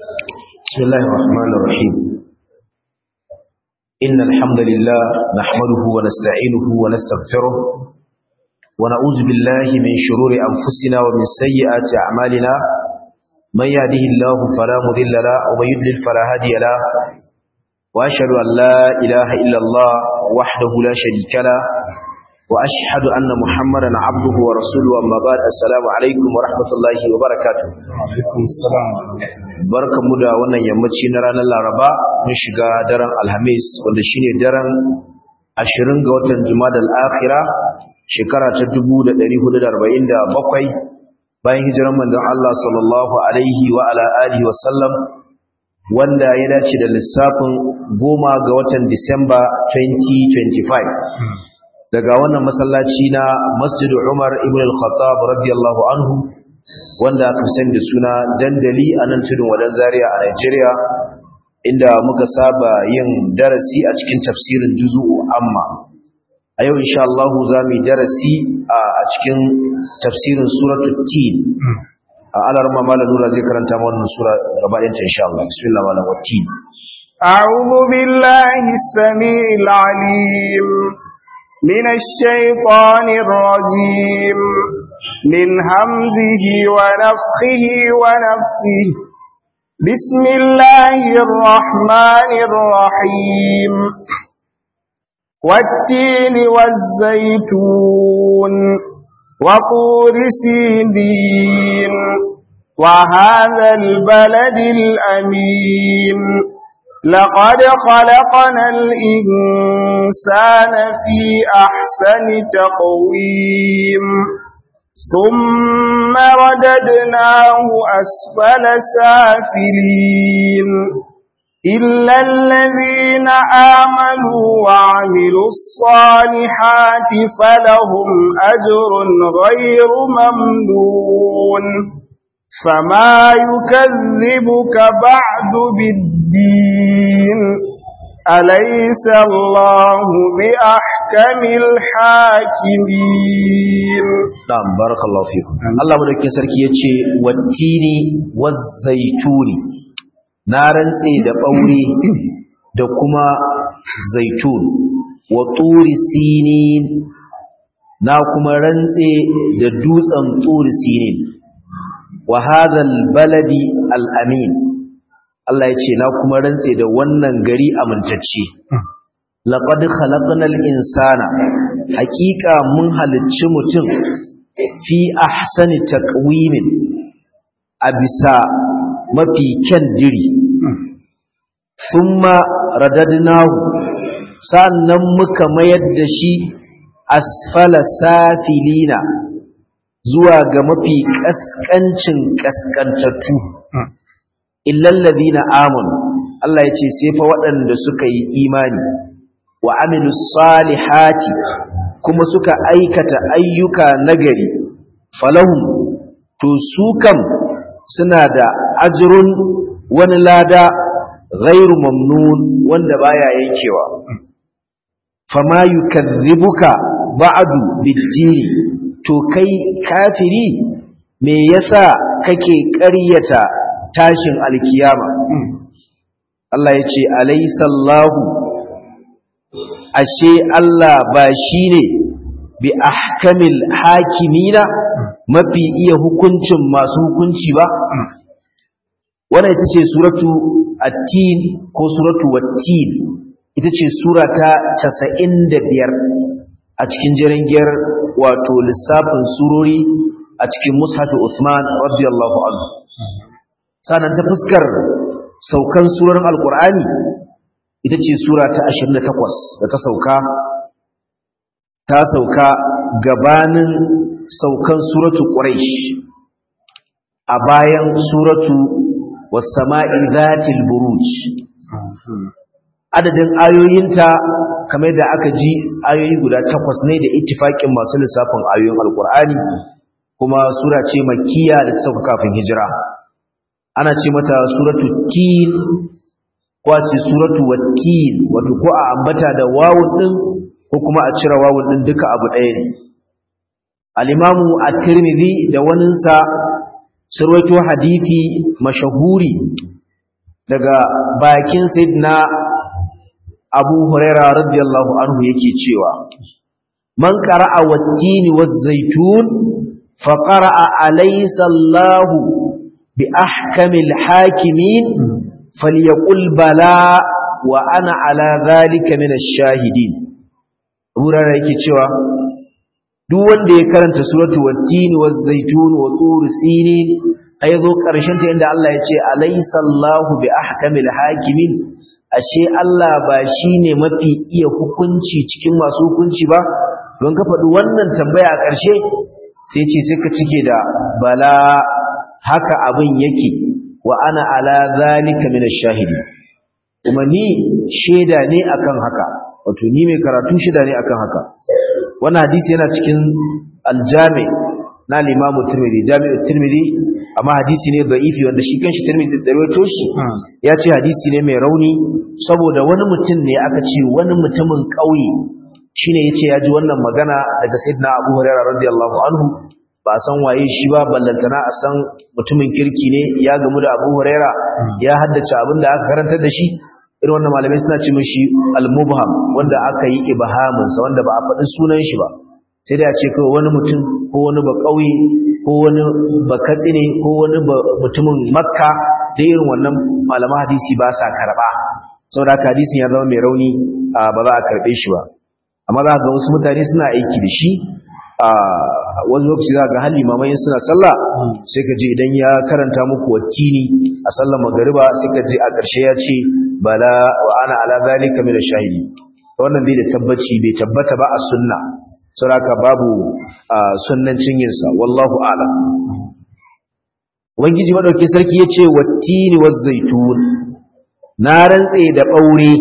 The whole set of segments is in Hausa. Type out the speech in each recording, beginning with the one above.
بسم الله الرحمن الرحيم إن الحمد لله نحمده ونستعينه ونستغفره ونعوذ بالله من شرور أنفسنا ومن سيئات أعمالنا من يهده الله فلا مضل له ومن يضلل فلا هادي له وأشهد أن لا إله إلا الله وحده لا شريك له وأشهد أن محمدا عبده ورسوله أما بعد السلام عليكم ورحمة الله وبركاته alaikum salam barkanmu da wannan yammaci na ranar Laraba mun shiga daren Alhamis wanda shine daren 20 ga watan Jumadal Akhira shekara ta 1447 bayan hijiran manzon Allah sallallahu alaihi wa ala alihi wa sallam wanda ya dace da lissafin goma ga watan Disamba 2025 daga wannan masallaci na Masjid Umar ibn al-Khattab radiyallahu anhu wanda aka sani da suna dandali a nan tudun wadan Zaria a Nigeria inda muka saba yin darasi a cikin tafsirin juzu'u amma a yau insha Allah za mu yi darasi a cikin tafsirin suratul tin a alarma malam nura zai karanta mana wannan sura gaba ɗayan ta insha Allah bismillah malam wattin أعوذ بالله السميع العليم من الشيطان الرجيم من همزه ونفخه ونفسه بسم الله الرحمن الرحيم والتين والزيتون وطور سيدين وهذا البلد الأمين لقد خلقنا الإنسان في أحسن تقويم ثم رددناه أسفل سافلين إلا الذين آمنوا وعملوا الصالحات فلهم أجر غير ممنون فما يكذبك بعد بالدين أليس الله بأحكم الحاكمين na'am barakallahu fikum Allah madaukakin sarki yace wattini waz-zaituni na rantse da ɓaure da kuma zaitun wa turi sinin na kuma rantse da dutsen turi sinin wa hadhal baladi al-amin Allah ya ce na kuma rantse da wannan gari amintacce laqad khalaqnal insana haqiqa mun halicci mutum fi ahsani taqwimin a bisa mafi kyan diri thumma radadnahu sannan muka mayar da shi asfala safilina zuwa ga mafi kaskancin kaskantattu illal ladina amanu Allah yace sai fa waɗanda suka yi imani wa amilus salihati kuma suka aikata ayyuka nagari falahum to su kam suna da ajrun wani lada ghairu mamnun wanda baya yankewa fama yukadhibuka ba'du bid-dini to kai kafiri me yasa kake ƙaryata tashin alkiyama Allah yace alaysallahu ashe Allah ba shine bi ahkamil hakimina mafi iya hukuncin masu hukunci ba wannan ita ce suratu at-tin ko suratu wat-tin ita ce sura ta 95 a cikin jirangiyar wato lissafin surori a cikin mushafi Uthman radiyallahu anhu sanan ta fuskar saukan surorin alqur'ani ita ce sura ta 28 da ta sauka ta sauka gabanin saukan suratu quraish a bayan suratu was-sama'i dhatil buruj adadin ayoyinta kamar da aka ji ayoyi guda takwas ne da ittifakin masu lissafin ayoyin alkur'ani kuma sura ce makkiya da ta sauka kafin hijira ana ce mata suratu tin ko a ce suratu wattin wato ko a ambata da wawun din ko kuma a cire wawun din duka abu ɗaya ne al-imamu at-tirmidhi da waninsa surwaito hadisi mashahuri daga bakin sayyidina Abu Huraira radiyallahu anhu yake cewa man qara'a wat-tini waz-zaytun fa qara'a alaysa Allahu bi ahkamil hakimin falyaqul bala wa ana ala dhalika min ash-shahidin Abu Huraira yake cewa duk wanda ya karanta suratu wat-tini waz-zaytun wa tur sinin ai zo karshen ta inda Allah ya ce alaysa Allahu bi ahkamil hakimin ashe Allah ba shine mafi iya hukunci cikin masu hukunci ba don ka faɗi wannan tambaya a ƙarshe sai ce sai ka cike da bala haka abin yake wa ana ala zalika min ash-shahidi kuma ni sheda ne akan haka wato ni mai karatu sheda ne akan haka wannan hadisi yana cikin al-jami na al-Imam Tirmidhi Jami'u Tirmidhi amma hadisi ne da'ifi wanda shi kanshi Tirmidhi da rawaito shi ya ce hadisi ne mai rauni saboda wani mutum ne aka ce wani mutumin ƙauye shine yace ya ji wannan magana daga Sayyidina Abu Hurairah radiyallahu anhu ba san waye shi ba ballantana a san mutumin kirki ne ya gamu da Abu Hurairah ya haddace abin da aka karantar da shi irin wannan malamai suna ce mishi al-mubham wanda aka yi ibhamin sa wanda ba a faɗi sunan shi ba sai da ya ce kawai wani mutum ko wani ba ƙauye ko wani ba katsine ko wani mutumin makka da irin wannan malaman hadisi ba sa karɓa saboda haka hadisin ya zama mai rauni ba za a karɓe shi ba amma za ga wasu mutane suna aiki da shi a wasu lokaci za ga hali mamayin suna sallah sai ka je idan ya karanta muku wattini a sallar magariba sai ka je a ƙarshe ya ce bala wa ana ala zalika min shahidi wannan bai da tabbaci bai tabbata ba a sunna saboda babu sunnancin yinsa wallahu a'lam Ubangiji madauki sarki yace wattini waz-zaitun na rantse da ɓaure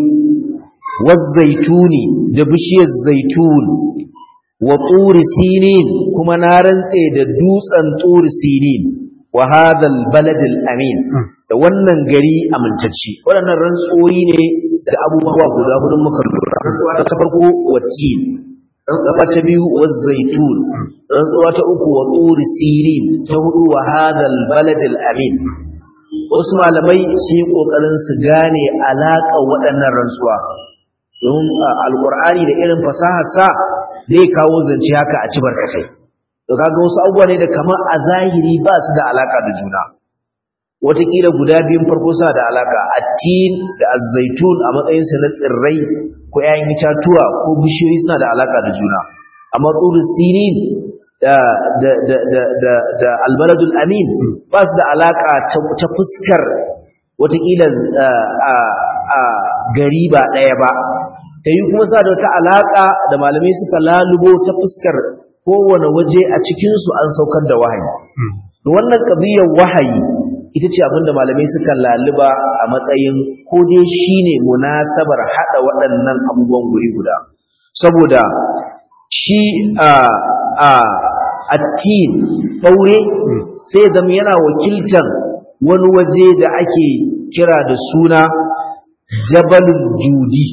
waz-zaituni da bishiyar zaitun wa turi sinin kuma na rantse da dutsen turi sinin wa hadal baladil amin da wannan gari amintacci waɗannan rantsoyi ne da abubuwa guda hudu muka lura rantsuwa ta farko wattin rantsuwa ta biyu waz-zaitun rantsuwa ta uku wa turi sinin ta hudu wa hadal baladil amin wasu malamai sun yi kokarin su gane alaka waɗannan rantsuwa don alqur'ani da irin fasahar sa zai kawo zance haka a ci barkatai to kaga wasu abubuwa ne da kamar a zahiri ba su da alaka da juna wataƙila guda biyun farko suna da alaka attin da azzaitun a matsayinsa na tsirrai ko 'ya'yan itatuwa ko bishiyoyi suna da alaka da juna amma tsurus sinin da da da da da da albaladul amin ba su da alaka ta fuskar wataƙila a a gari ba ɗaya ba ta yi kuma sa da wata alaka da malamai suka lalubo ta fuskar kowane waje a cikinsu an saukar da wahayi wannan ƙabiyar wahayi ita ce abinda malamai suka laluba a matsayin ko dai shine munasabar hada waɗannan abubuwan guri guda saboda shi a a attin ɓaure sai zama yana wakiltar wani waje da ake kira da suna jabalul judi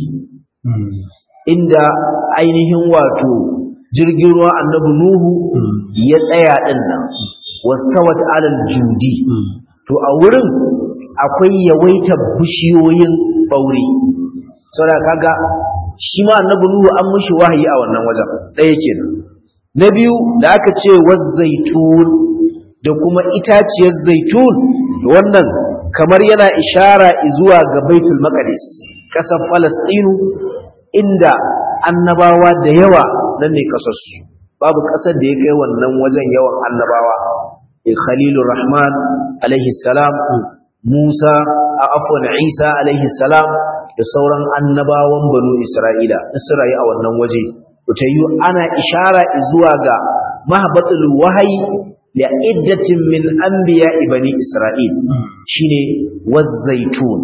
inda ainihin wato jirgin ruwa annabi nuhu ya tsaya ɗin nan wastawat alal judi to a wurin akwai yawaitar bishiyoyin ɓaure saboda kaga shi ma annabi nuhu an mishi wahayi a wannan wajen ɗaya kenan na biyu da aka ce zaitun da kuma itaciyar zaitun wannan kamar yana ishara zuwa ga baitul maqdis kasar falastinu inda annabawa da yawa nan ne kasarsu babu kasar da ya kai wannan wajen yawan annabawa khalilur rahman alaihi salam musa a afwan isa alaihi salam da sauran annabawan banu isra'ila isra'i a wannan waje ta yi ana ishara zuwa ga mahabbatul wahayi da iddatin min anbiya bani isra'il shine wazzaitun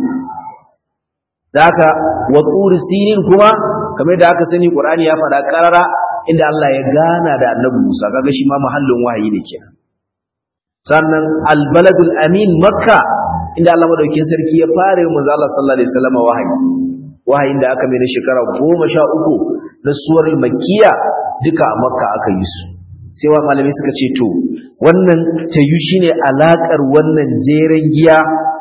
da haka wa turi sinin kuma kamar da aka sani qur'ani ya faɗa karara inda Allah ya gana da annabi Musa kaga shi ma mahallin wahayi ne kenan sannan albaladul amin makka inda Allah madaukakin sarki ya fara yin manzo Allah sallallahu alaihi wasallam wahayi wahayin da aka mai na shekara goma sha uku na suwar makiya duka a makka aka yi su sai wa malami suka ce to wannan tayu shine alakar wannan jeren giya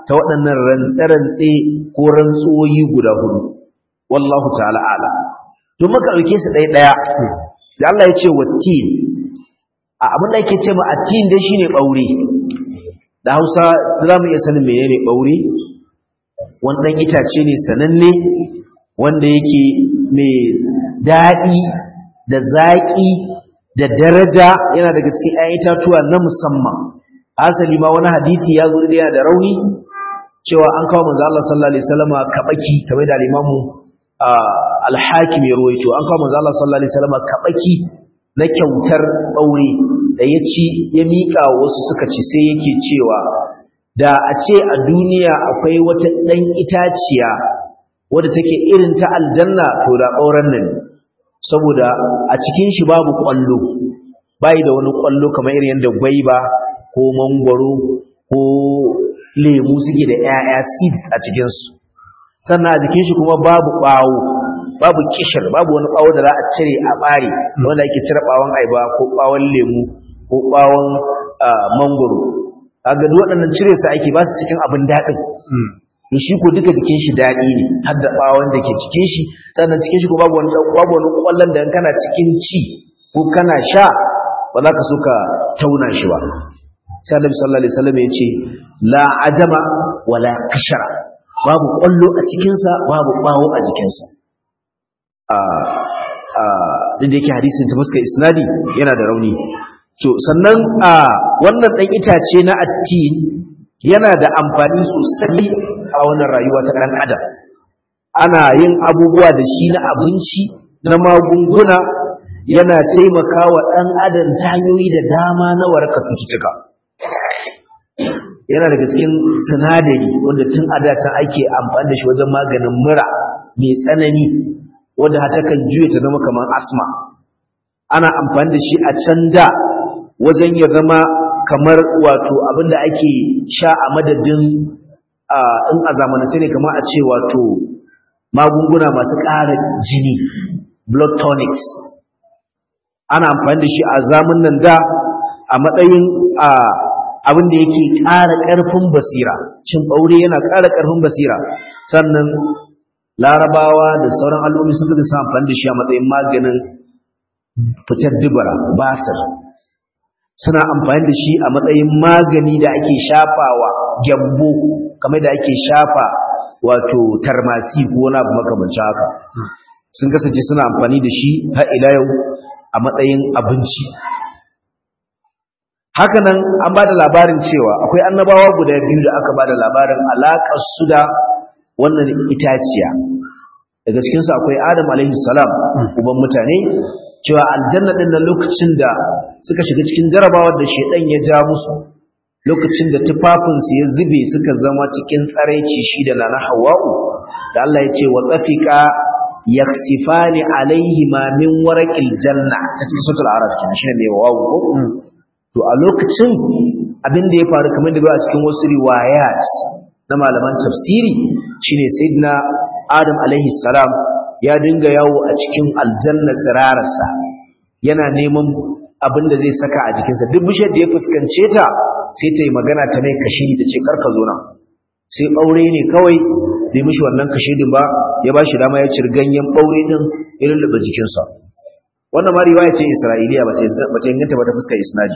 ta waɗannan rantse-rantse ko rantsoyi guda hudu wallahu ta'ala ala to muka ɗauke su ɗaya ɗaya da Allah ya ce wattin a abin da yake ce ma attin dai shine ɓaure da Hausa za mu iya sanin menene ɓaure wani ɗan itace ne sananne wanda yake mai daɗi da zaƙi da daraja yana daga cikin ‘ya'yan itatuwa na musamman asali ma wani hadithi ya zo da yana da rauni cewa an kawo manzo Allah sallallahu alaihi wasallama kabaki kamar da limamu al-hakim ya ruwaito an kawo manzo Allah sallallahu alaihi wasallama kabaki na kyautar ɓaure da ya ci ya miƙa wasu suka ci sai yake cewa da a ce a duniya akwai wata ɗan itaciya wadda take irin ta aljanna to da ɓauren nan saboda a cikin shi babu ƙwallo bai da wani ƙwallo kamar irin yadda gwaiba ko mangwaro ko lemu suke da 'ya'ya seeds a cikinsu sannan a jikin shi kuma babu ɓawo babu kishir babu wani ɓawo da za a cire a ɓare wanda ake cire ɓawon aiba ko ɓawon lemu ko ɓawon mangwaro kaga duk waɗannan cire su ake ba su cikin abin daɗin to shi ko duka jikin shi daɗi ne har da ɓawon da ke cikin shi sannan cikin shi ko babu wani babu wani ƙwallon da kana cikin ci ko kana sha ba za ka so ka tauna shi ba sai Annabi sallallahu alaihi wasallam ya ce la ajama wala kashara babu ƙwallo a cikin sa babu ɓawo a jikin sa a a da yake hadisin ta fuskar isnadi yana da rauni to sannan a wannan dan itace na attin yana da amfani sosai a wannan rayuwa ta ɗan adam ana yin abubuwa da shi na abinci na magunguna yana taimaka wa ɗan adam ta hanyoyi da dama na warka cututtuka yana daga cikin sinadari wanda tun a datan ake amfani da shi wajen maganin mura mai tsanani wanda hata kan juya ta zama kamar asma ana amfani da shi a can da wajen ya zama kamar wato abinda ake sha a madadin in a zamanance ne kamar a ce wato magunguna masu ƙara jini blood tonics ana amfani da shi a zamanin da a matsayin abin da yake ƙara ƙarfin basira cin ɓaure yana ƙara ƙarfin basira sannan larabawa da sauran al'ummi sun fi amfani da shi a matsayin maganin fitar dubara basir suna amfani da shi a matsayin magani da ake shafawa gyambo kamar da ake shafa wato tarmasi ko wani abu makamancin haka sun kasance suna amfani da shi har ila yau a matsayin abinci hakanan an ba da labarin cewa akwai annabawa guda biyu da aka ba da labarin alaƙar su da wannan itaciya daga cikinsu akwai adam alaihi salam uban mutane cewa aljanna din nan lokacin da suka shiga cikin jarabawar da shedan ya ja musu lokacin da tufafinsu ya zube suka zama cikin tsaraici shi da nana hawa'u da Allah ya ce wa tsafika yaksifani alaihi ma min waraqil janna ta cikin suratul araf kenan shine mai wawu ko to a lokacin abin da ya faru kamar da ba a cikin wasu riwayat na malaman tafsiri shine sayyidina adam alaihi salam ya dinga yawo a cikin aljanna tsirararsa yana neman abin da zai saka a jikinsa duk bishiyar da ya fuskance ta sai ta yi magana ta mai kashi ta ce karka zo nan sai ɓaure ne kawai bai mishi wannan kashedin ba ya ba shi dama ya ciri ganyen ɓaure din ya lullube jikinsa wannan ma riwaya ce isra'iliya ba ta inganta ba ta fuskar isnadi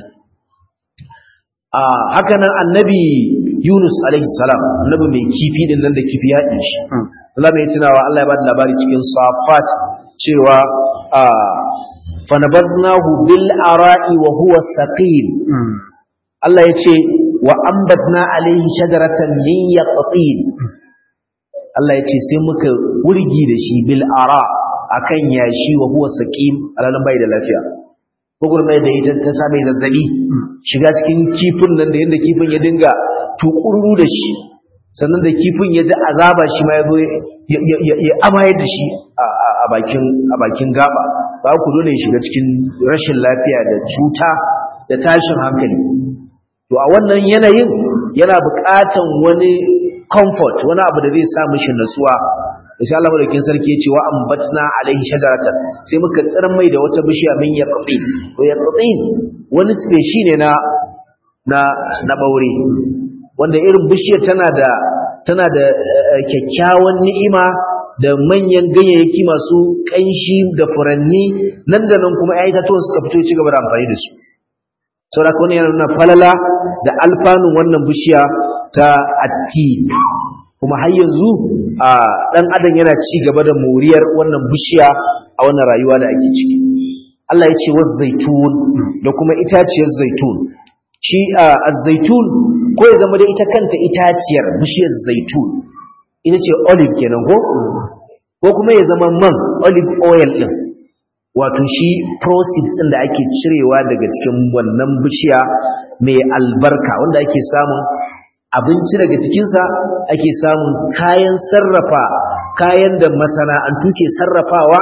a haka nan annabi yunus alaihi salam annabi mai kifi din nan da kifi ya ɗin shi Allah mai tunawa Allah ya ba da labari cikin safat cewa a fanabadnahu bil ara'i wa huwa saqil Allah ya ce wa ambatna alaihi shajaratan min yaqtin Allah ya ce sai muka wurgi da shi bil ara akan yashi wa huwa saqim alalan bai da lafiya gugurmai da ita ta same zazzabi shiga cikin kifin nan da yanda kifin ya dinga tukururu da shi sannan da kifin ya ji azaba shi ma ya zo ya amaye da shi a bakin gaba ba ku dole ya shiga cikin rashin lafiya da cuta da tashin hankali to a wannan yanayin yana buƙatan wani comfort wani abu da zai sa mishi natsuwa insha Allah madaukin sarki ya ce wa ambatna alaihi shajaratan sai muka tsirin mai da wata bishiya min yaqtin to yaqtin wani species ne na na na baure wanda irin bishiyar tana da tana da kyakkyawan ni'ima da manyan ganyayyaki masu ƙanshi da furanni nan da nan kuma ya itatuwan suka fito ci gaba da amfani da su saboda kuma yana nuna falala da alfanun wannan bishiya ta atti kuma har yanzu a dan adam yana ci gaba da moriyar wannan bishiya a wannan rayuwa da ake ciki Allah ya ce wa zaitun da kuma itaciyar zaitun shi a zaitun ko ya zama da ita kanta itaciyar bishiyar zaitun ita ce olive kenan ko ko kuma ya zama man olive oil din wato shi proceeds din da ake cirewa daga cikin wannan bishiya mai albarka wanda ake samun abinci daga cikinsa ake samun kayan sarrafa kayan da masana'antu ke sarrafawa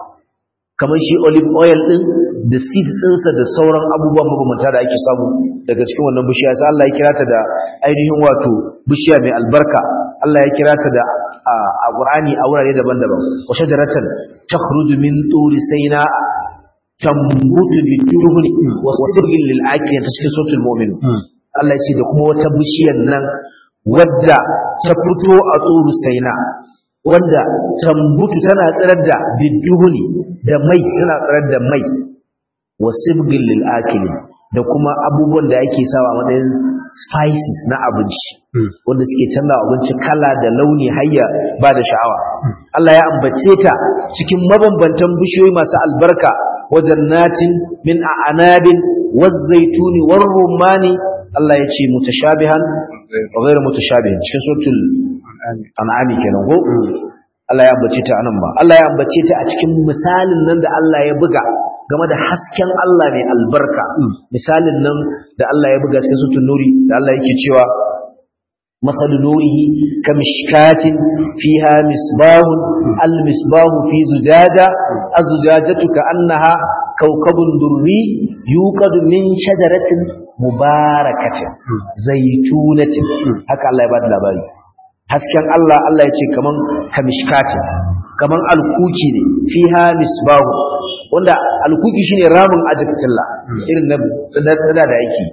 kamar shi olive oil din da seeds ɗinsa da sauran abubuwan mabambanta da ake samu daga cikin wannan bishiya sai Allah ya kira ta da ainihin wato bishiya mai albarka Allah ya kira ta da a Qur'ani a wurare daban-daban wa shajaratan takhruju min turi sayna tambutu bi turhuni wa sirrin lil akil ta cikin suratul mu'min Allah ya ce da kuma wata bishiyar nan wadda ta fito a tsuru sayna wanda tambutu tana tsirar da biduhuni da mai tana tsirar da mai wa sibgin lil akili da kuma abubuwan da ake sawa a matsayin spices na abinci wanda suke canza abinci kala da launi hayya ba da sha'awa Allah ya ambace ta cikin mabambantan bishiyoyi masu albarka wajen natin min a'anabin waz-zaituni war-rumani Allah ya ce mutashabihan wa ghayr mutashabihin cikin suratul an'ami kenan ko Allah ya ambace ta anan ba Allah ya ambace ta a cikin misalin nan da Allah ya buga game da hasken Allah mai albarka misalin nan da Allah ya buga cikin suratul nuri da Allah yake cewa مثل نوره كمشكاة فيها مصباح المصباح في زجاجة الزجاجة كأنها كوكب دري يوقد من شجرة مباركة زيتونة هكا الله يبادل labari. hasken Allah Allah ya ce kaman kamishkati kaman alkuki ne fiha misbahu wanda alkuki shine ramin ajikatilla irin na da da yake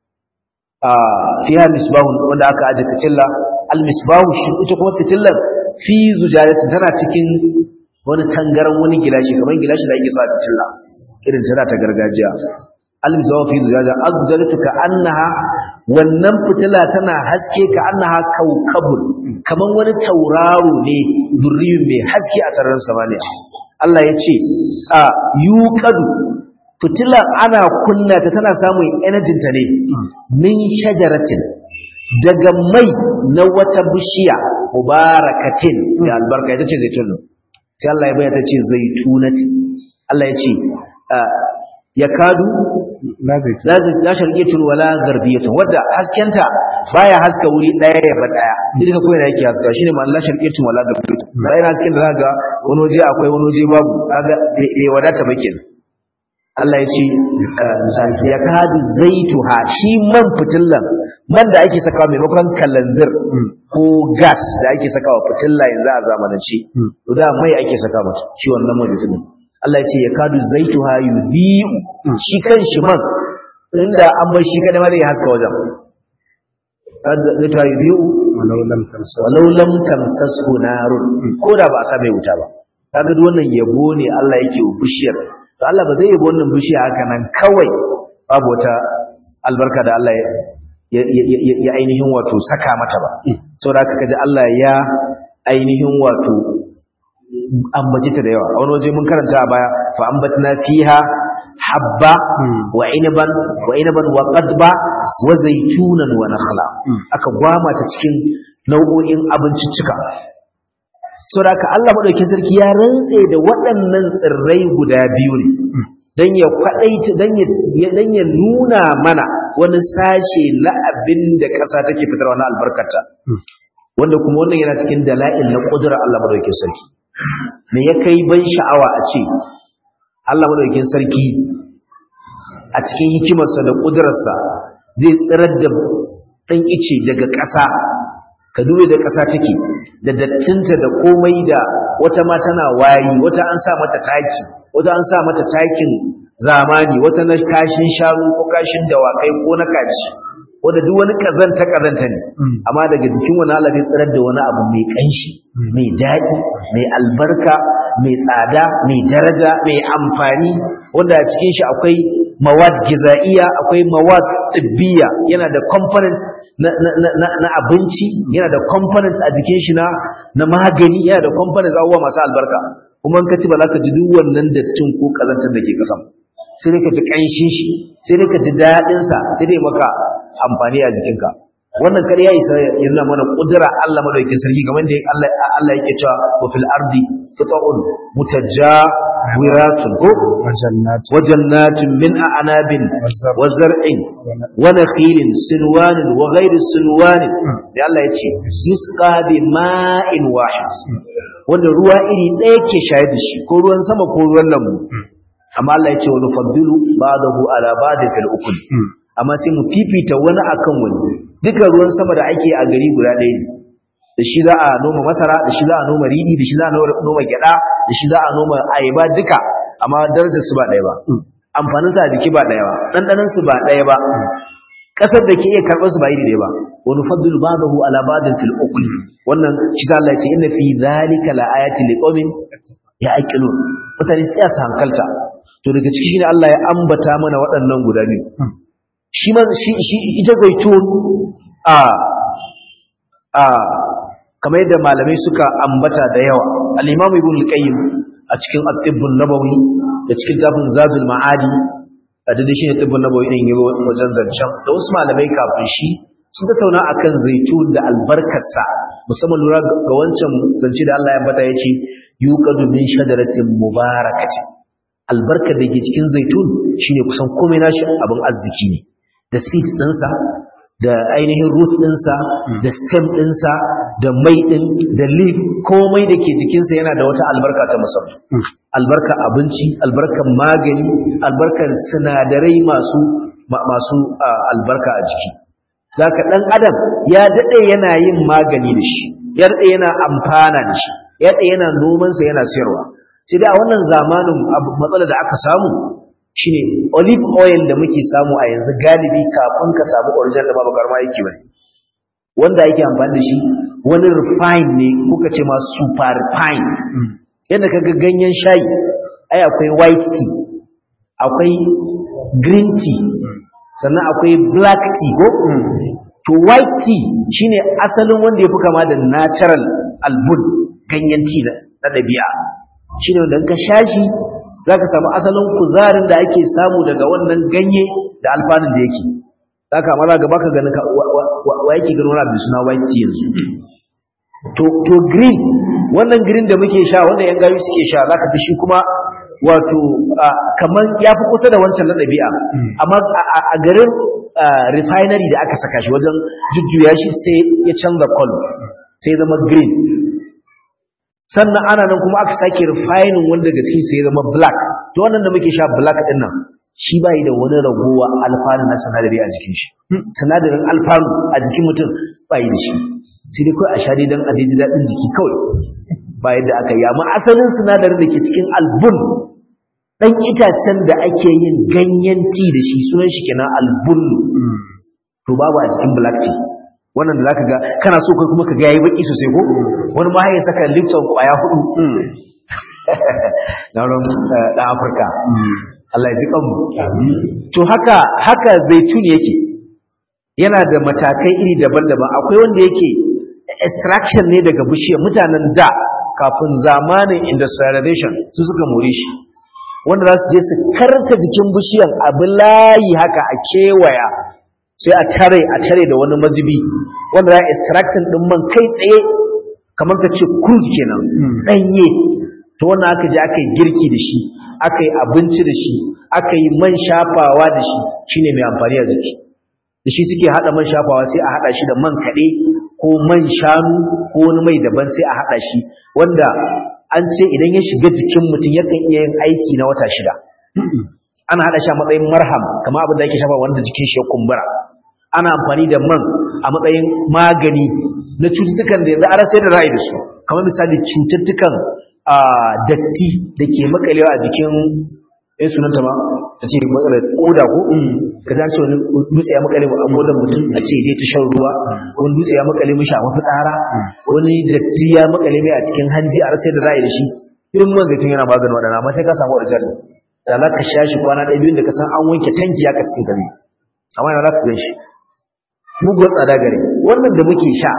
fiha misbahun wanda aka aje fitilla al misbahu shi ita kuma fitillar fi zujajati tana cikin wani tangaran wani gilashi kamar gilashi da ake sa fitilla irin tana ta gargajiya al misbahu fi zujaja azjalatu ka annaha wannan fitila tana haske ka annaha kaukabun kamar wani tauraro ne durriyun mai haske a sararin samaniya Allah ya ce a yuqadu fitilar ana kunna ta tana samun energy ta ne min shajaratin daga mai na wata bishiya mubarakatin da albarka ita ce zaitun sai Allah ya bayyana ta ce zaitunati Allah ya ce ya kadu la sharqiyatun wala garbiyatun wadda haskenta baya haska wuri daya ya ba daya duka koyi da yake haska shine ma la sharqiyatun wala garbiyatun bayan hasken da zaka wani waje akwai wani waje babu kaga bai wadata ba kenan Allah ya ce ya kadu zaituha shi man fitillan man da ake sakawa maimakon kalanzir ko gas da ake sakawa fitilla yanzu a zamanance to da mai ake saka mata shi wannan mazitun Allah ya ce ya kadu zaituha yudhi'u shi kan shi man inda an bar shi kada ma zai haska wajen zaituha yudhi'u walau lam tamsas walau lam tamsashu narun ko da ba a sa mai wuta ba kaga duk wannan yabo ne Allah yake wa bishiyar to Allah ba zai yabo wannan bishiya haka nan kawai babu wata albarka da Allah ya ainihin wato saka mata ba saboda haka kaji Allah ya ainihin wato ambace ta da yawa a wani waje mun karanta a baya fa ambatna fiha habba wa inaban wa inaban wa qadba wa zaytunan wa nakhla aka gwama ta cikin nau'o'in abinciccika saboda haka Allah madaukakin sarki ya rantse da waɗannan tsirrai guda biyu ne dan ya kwadaita dan ya dan ya nuna mana wani sashe na abin da ƙasa take fitarwa na albarkata wanda kuma wannan yana cikin dala'il na ƙudurar Allah madaukakin sarki me ya kai ban sha'awa a ce Allah madaukakin sarki a cikin hikimarsa da ƙudurarsa zai tsirar da ɗan ice daga ƙasa ka dube da ƙasa take da dattinta da komai da wata ma tana wari wata an sa mata taki wata an sa mata takin zamani wata na kashin shanu ko kashin dawakai ko na kaji wanda duk wani kazanta kazanta ne amma daga jikin wani Allah zai tsirar da wani abu mai kanshi mai daɗi mai albarka mai tsada mai daraja mai amfani wanda a cikin shi akwai mawad gizaiya akwai mawad tibbiya yana da components na, na, na, na abinci yana da components a jikin shi na na magani yana da components abubuwa masu albarka kuma in ka ci ba za ka ji duk wannan dattin ko kazantar da ke kasan sai dai ka ji ƙanshin shi sai dai ka ji daɗinsa sai dai maka amfani a jikinka wannan kar ya isa ya nuna mana ƙudura Allah madaukakin sarki kamar da Allah Allah yake cewa wa fil ardi qita'un mutajawiratun ko wa jannatin min a'nabin wa zar'in wa nakhilin sinwanin wa ghairi sinwanin da Allah ya ce yusqa bi ma'in wahid wanda ruwa iri ɗaya ke shayar da shi ko ruwan sama ko ruwan lambu amma Allah ya ce wa nufaddilu ba'dahu ala ba'din fil ukul amma sai mu fifita wani akan wani duka ruwan sama da ake a gari guda ɗaya ne da shi za a noma masara da shi za a noma riɗi da shi za a noma gyaɗa da shi za a noma ayaba duka amma darajar su ba ɗaya ba amfanin sa a jiki ba ɗaya ba ɗanɗanon su ba ɗaya ba ƙasar da ke iya karɓar su ba iri ɗaya ba wa nufaddilu ba'dahu ala ba'din fil ukul wannan shi za Allah ya ce inna fi dhalika la ayatin liqaumin ya'qilun mutane sai su hankalta to daga ciki shine Allah ya ambata mana waɗannan guda biyu shi ma shi shi ita zaitun a a kamar yadda malamai suka ambata da yawa al-Imam Ibn al-Qayyim a cikin At-Tibb an-Nabawi da cikin tafin Zadul Ma'adi a da shi ne Tibb an-Nabawi din yayi wajen zancen da wasu malamai kafin shi sun tattauna akan zaitun da albarkarsa musamman lura ga wancan zance da Allah ya bata yace yuqadu min shajaratin mubarakatin albarkar da ke cikin zaitun shine kusan komai nashi abin arziki ne da seeds ɗinsa da ainihin root ɗinsa da stem ɗinsa da mai ɗin da leaf komai da ke jikinsa yana da wata albarka ta musamman albarka abinci albarkar magani albarkar sinadarai masu masu albarka a jiki zaka ɗan adam ya daɗe yana yin magani da shi ya daɗe yana amfana da shi ya daɗe yana nomansa yana sayarwa sai dai a wannan zamanin matsalar da aka samu shine olive oil da muke samu a yanzu galibi kafin ka samu original da babu garma yake bane wanda yake amfani da shi wani refine ne kuka ce ma super refine yadda kaga ganyen shayi ai akwai white tea akwai green tea sannan akwai black tea ko to white tea shine asalin wanda ya fi kama da natural albun ganyen tea na ɗabi'a shine wanda ka sha shi za ka samu asalin kuzarin da ake samu daga wannan ganye da alfanun da yake za ka mara gaba ka ganin wa yake ganin wani abu suna white tea yanzu to green wannan green da muke sha wanda yan gayu suke sha za ka fi shi kuma wato kamar ya fi kusa da wancan na ɗabi'a amma a garin refinery da aka saka shi wajen jujjuya shi sai ya canza color sai zama green sannan ana nan kuma aka sake refining wanda daga cikin sai zama black to wannan da muke sha black din nan shi bai da wani ragowa alfanu na sanadari a jikin shi sanadarin alfanu a jikin mutum bai da shi sai dai kawai a sha dai dan a ji daɗin jiki kawai ba yadda aka yi amma asalin sinadarin da ke cikin albun dan itacen da ake yin ganyen tea da shi sunan shi kenan albun to babu a cikin black tea wannan da zaka ga kana so kai kuma ka ga yayi baki sosai ko wani ma ya saka Lipton kwaya hudu na ran da Afirka Allah ya ji kanmu to haka haka zaitun yake yana da matakai iri daban-daban akwai wanda yake extraction ne daga bishiyar mutanen da kafin zamanin industrialization su suka more shi wanda za su je su karta jikin bishiyar abin layi haka a kewaya sai a tare a tare da wani mazubi wanda za a extractin din man kai tsaye kamar ka ce crude kenan danye to wannan aka je aka yi girki da shi aka yi abinci da shi aka yi man shafawa da shi shine mai amfani a jiki da shi suke hada man shafawa sai a hada shi da man kaɗe ko man shanu ko wani mai daban sai a hada shi wanda an ce idan ya shiga jikin mutum yakan iya yin aiki na wata shida ana hada shi a matsayin marham kamar abin da yake shafa wanda jikin shi ya kumbura ana amfani da man a matsayin magani na cututtukan da yanzu an sai da ra'ayi da su kamar misali cututtukan datti da ke makalewa a jikin eh sunanta ma ta ce matsalar koda ko ka san ce wani dutse ya makale a kodan mutum a ce je ta shan ruwa wani dutse ya makale mishi a mafitsara wani datti ya makale mai a cikin hanji a rasa da za a yi da shi irin man zaitun yana maganin waɗannan amma sai ka samu original da za ka sha shi kwana ɗaya biyun da ka san an wanke tanki ya ka cikin gari amma yana za ka gan shi mugun tsada gare wannan da muke sha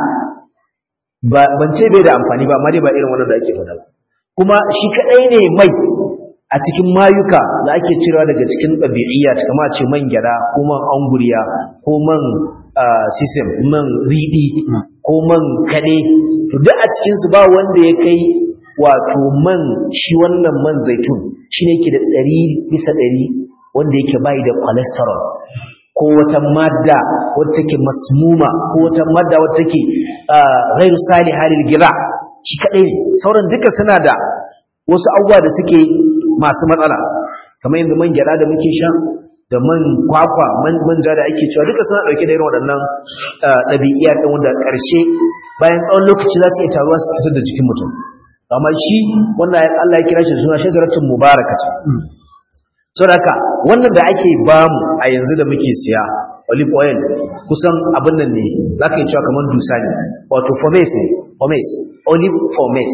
ban ce bai da amfani ba amma dai ba irin wannan da ake faɗa ba kuma shi kaɗai ne mai a cikin mayuka da ake cirewa daga cikin ɗabi'iyya kama ce man gyada ko man anguriya ko man sisim man riɗi ko man kaɗe to duk a cikinsu ba wanda ya kai wato man shi wannan man zaitun shi ne ke da ɗari bisa ɗari wanda yake bai da cholesterol ko wata madda wadda take masmuma ko wata madda wadda take ghairu salihah lil gira shi kadai ne sauran duka suna da wasu abubuwa da suke masu matsala kamar yanzu man gyada da muke sha da man kwakwa man manja da ake cewa duka suna dauke da irin waɗannan ɗabi'iya ɗin wanda ƙarshe bayan tsawon lokaci za su iya taruwa su fitar da jikin mutum amma shi wannan Allah ya kira shi suna shajaratun mubarakatu saboda haka wannan da ake bamu a yanzu da muke siya olive oil kusan abin nan ne za ka yi cewa kamar dusa ne wato fomes ne fomes olive fomes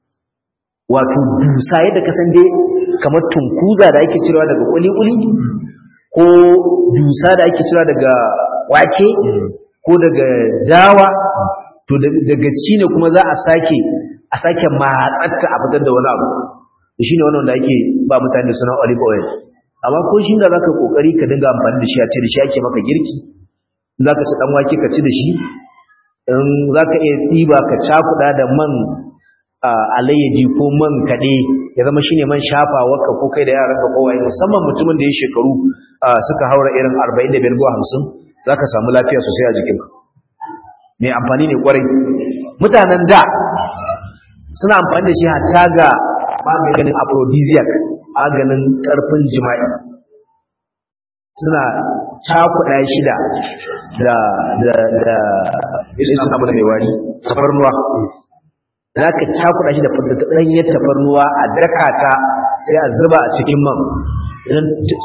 wato dusa yadda ka san dai kamar tunkuza da ake cirewa daga kuli-kuli ko dusa da ake cirewa daga wake ko daga dawa to daga ci ne kuma za a sake a sake matsatta a fitar da wani abu shi ne wannan da ake ba mutane suna olive oil amma ko shi da zaka kokari ka dinga amfani da shi a ce da shi ake maka girki zaka ci dan wake ka ci da shi in zaka iya diba ka cakuda da man alayyaji ko man kade ya zama shine man shafawa ka ko kai da yaran ka ko wai musamman mutumin da ya shekaru suka haura irin 45 zuwa 50 zaka samu lafiya sosai a jikinka mai amfani ne kwarai mutanen da suna amfani da shi hatta ga maganin aphrodisiac maganin ƙarfin jima'i suna cakuɗa shida da da da isin abu da mai wari tafarnuwa za ka cakuɗa shi da ɗanyar tafarnuwa a daka ta sai a zuba a cikin man idan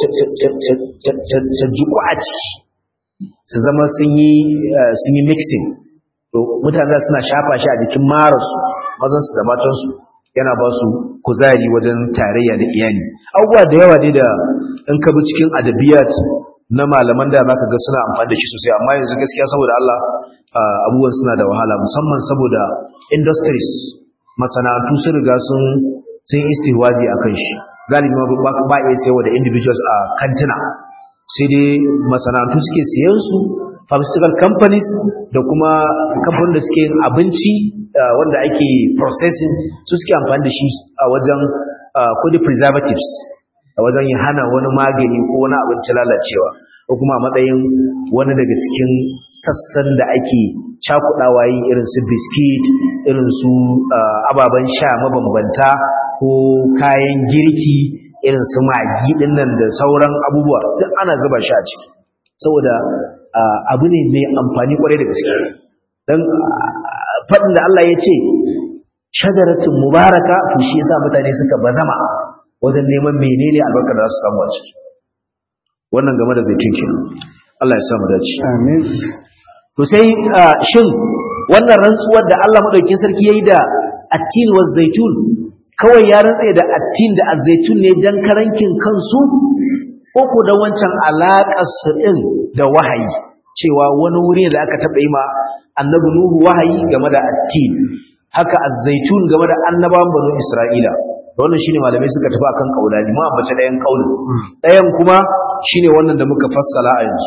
ta jiku a ciki su zama sun yi mixing to mutane suna shafa shi a jikin marasu mazansu da matansu yana ba su kuzari wajen tarayya da iyali abubuwa da yawa ne da in ka bi cikin adabiyat na malaman da zaka ga suna amfani da shi sosai amma yanzu gaskiya saboda Allah abubuwan suna da wahala musamman saboda industries masana'antu sun riga sun sun istihwazi akan shi galibi ma ba iya sayawa da individuals a kantina sai dai masana'antu suke siyan su pharmaceutical companies da kuma kamfanin da suke yin abinci wanda ake processing su suke amfani da shi a wajen kudi preservatives a wajen yin hana wani magani ko wani abinci lalacewa ko kuma a matsayin wani daga cikin sassan da ake cakudawa yin irin su biskit irin su ababen sha mabambanta ko kayan girki irin su magi dinnan da sauran abubuwa duk ana zuba shi a ciki saboda abu ne mai amfani kwarai da gaske don faɗin da Allah ya ce shajaratin mubaraka to shi yasa mutane suka bazama wajen neman menene albarkar da za su samu a ciki wannan game da zaitun kenan Allah ya samu dace amin to sai shin wannan rantsuwar da Allah madaukakin sarki yayi da attin wa zaitun kawai ya rantsa da attin da azaitun ne dan karankin kansu ko ko da wancan alaƙar su din da wahayi cewa wani wuri da aka taɓa yi ma annabi nuhu wahayi game da attin haka azaitun game da annabawan banu isra'ila da wannan shine malamai suka tafi akan kaulani ma ambace ɗayan kaulin ɗayan kuma shine wannan da muka fassala a yanzu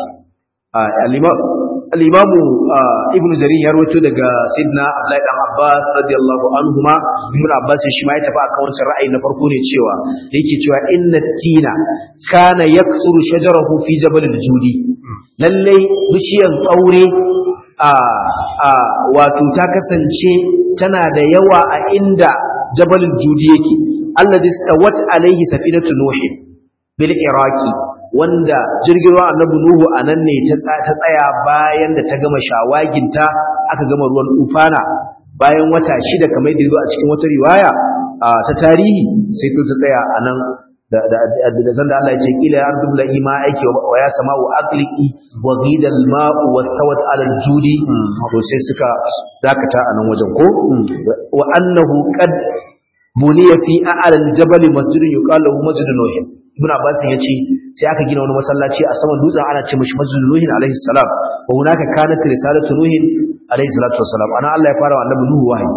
al-imam ibnu jarir ya rawaito daga sayyidina abdullahi dan abbas radiyallahu anhuma ibnu abbas shi ma ya tafi akan wancan ra'ayi na farko ne cewa yake cewa inna tina kana yaksuru shajarahu fi jabal al-judi lalle bishiyan tsaure a a wato ta kasance tana da yawa a inda jabal al-judi yake alladhi stawat alayhi safinatu nuh bil iraqi wanda jirgin ruwan annabi nuhu anan ne ta tsaya bayan da ta gama shawaginta aka gama ruwan ufana bayan wata shida kamar da a cikin wata riwaya ta tarihi sai ta tsaya anan da da da sanda Allah ya ce kila ya ardu la ima aiki wa ya sama'u aqliqi wa ghida al ma'u wastawat ala al judi to sai suka dakata a nan wajen ko wa annahu qad buniya fi a'la al jabal masjidun yuqalu lahu masjidun nuh ibn abbas ya ce sai aka gina wani masallaci a saman dutsen ana ce mishi masjidun nuh alaihi salam wa hunaka kanat risalatu nuh alaihi salatu wassalam ana Allah ya fara wa annabi nuhu wahayi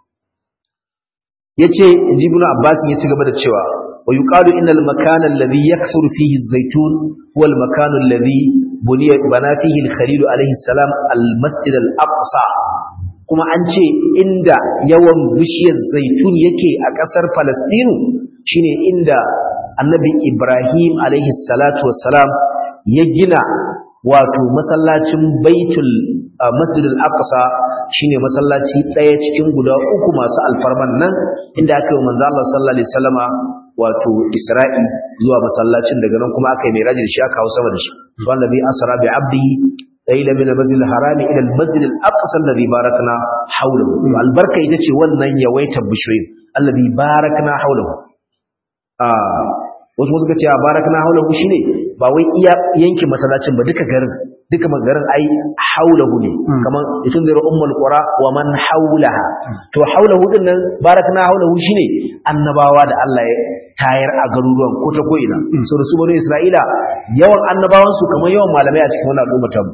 yace inji ibn abbas ya ci gaba da cewa wa yuqalu innal makana alladhi yaksuru fihi az-zaytun huwa al-makan alladhi buniya bana fihi al-khalil alayhi salam al-masjid al-aqsa kuma an ce inda yawan bishiyar zaitun yake a kasar palestine shine inda annabi ibrahim alayhi salatu wassalam ya gina wato masallacin baitul masjid al-aqsa shine masallaci daya cikin guda uku masu alfarman nan inda aka yi manzo Allah sallallahu alaihi wasallama wato Isra'i zuwa masallacin daga nan kuma aka yi miraji da shi aka hawo sama da shi wallazi asra bi abdihi layla min al-masjid al-harami ila al-masjid al-aqsa alladhi barakna hawlahu albarka ita ce wannan yawaitar bishoyin alladhi barakna hawlahu ah wasu suka ce barakna hawlahu shine ba wai iya yankin masallacin ba duka garin duka garin ai haulahu ne kaman itun da ummul qura wa man haulaha to haulahu din nan barakna haulahu shine annabawa da Allah ya tayar a garuruwan ko ta koina so da su bane Isra'ila yawan annabawan su kamar yawan malamai a cikin wannan al'umma ta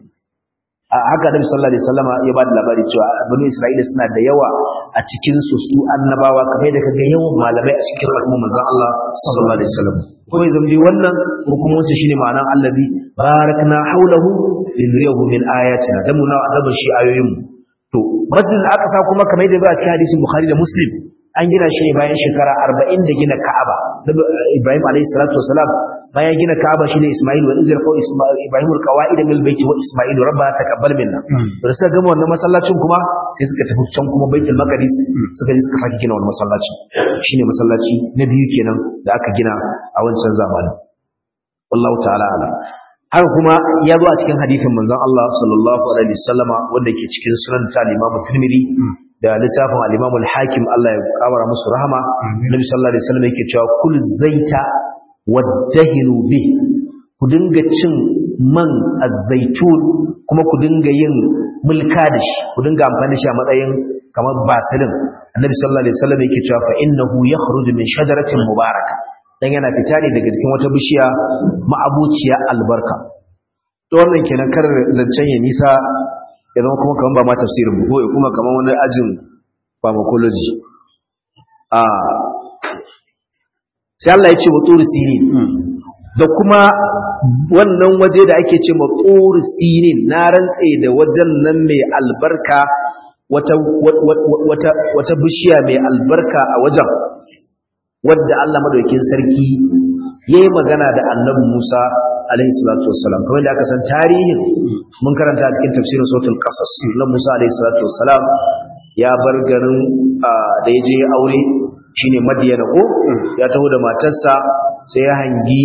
a haka Nabi sallallahu alaihi wasallama ya ba da labari cewa bani Isra'ila suna da yawa a cikin su su annabawa kamar da kaga yawan malamai a cikin al'umma manzon Allah sallallahu alaihi wasallam kuma yanzu dai wannan hukumunci shine ma'anar allazi barakna haulahu linriyahu min ayatina dan muna adaban shi ayoyin to masjid al-aqsa kuma kamar da ba a cikin hadisin bukhari da muslim an gina shi ne bayan shekara 40 da gina ka'aba ibrahim alayhi salatu wasalam bayan gina ka'aba shi ne isma'il wa izra ko ibrahim al-qawaid min al-bayt wa isma'il rabbana taqabbal minna da suka gama wannan masallacin kuma sai suka tafi can kuma baitul maqdis suka je suka saki gina wannan masallaci shine masallaci na biyu kenan da aka gina a wancan zamanin wallahu ta'ala ala haka kuma ya zo a cikin hadisin manzon Allah sallallahu alaihi wasallama wanda ke cikin sunan ta Imam Tirmidhi da littafin al-Imam al-Hakim Allah ya kabara musu rahama Nabi sallallahu alaihi wasallam yake cewa kul zaita wadahinu bi ku dinga cin man az-zaitun kuma ku dinga yin mulka da shi ku dinga amfani da shi a matsayin kamar basilin Annabi sallallahu alaihi wasallam yake cewa fa innahu yakhruju min shajaratin mubaraka dan yana fita ne daga cikin wata bishiya ma'abuciya albarka to wannan kenan kar zancen ya nisa ya zama kuma kaman ba ma tafsirin ba ko kuma kaman wani ajin pharmacology a sai Allah ya ce wa turi sinin da kuma wannan waje da ake ce wa turi sinin na rantse da wajen nan mai albarka wata wata wata bishiya mai albarka a wajen wadda Allah madaukakin sarki yayi magana da Annabi Musa alaihi salatu wassalam kamar da aka san tarihin mun karanta a cikin tafsirin suratul qasas na Musa alaihi salatu wassalam ya bar garin da ya je aure shine Madiyana ko ya taho da matarsa sai ya hangi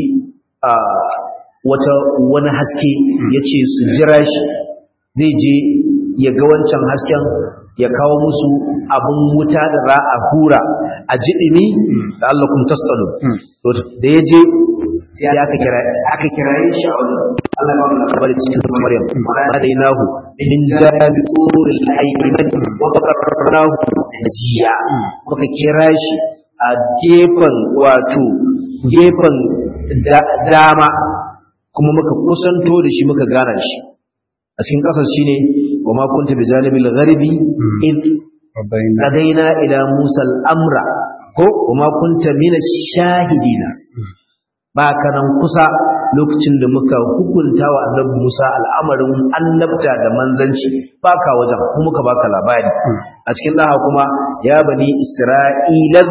wata wani haske yace su jira shi zai je ya ga wancan hasken ya kawo musu abin wuta da za a hura a jiɗini da Allah kuma tastalu da ya je sai aka kira aka kira shi a wajen Allah ba mu labari cikin Maryam ma dai nahu min jabi qurul ayman wa qatarnahu jiya muka kira shi a gefen wato gefen dama kuma muka kusanto da shi muka gana shi a cikin kasar shine wa ma kunta bi janibil gharibi id qadaina ila musa al-amra ko wa ma kunta min ash-shahidina ba kanan kusa lokacin da muka hukunta wa annabi Musa al'amarin annabta da manzanci baka wajen kuma muka baka labari a cikin daha kuma ya bani isra'ilan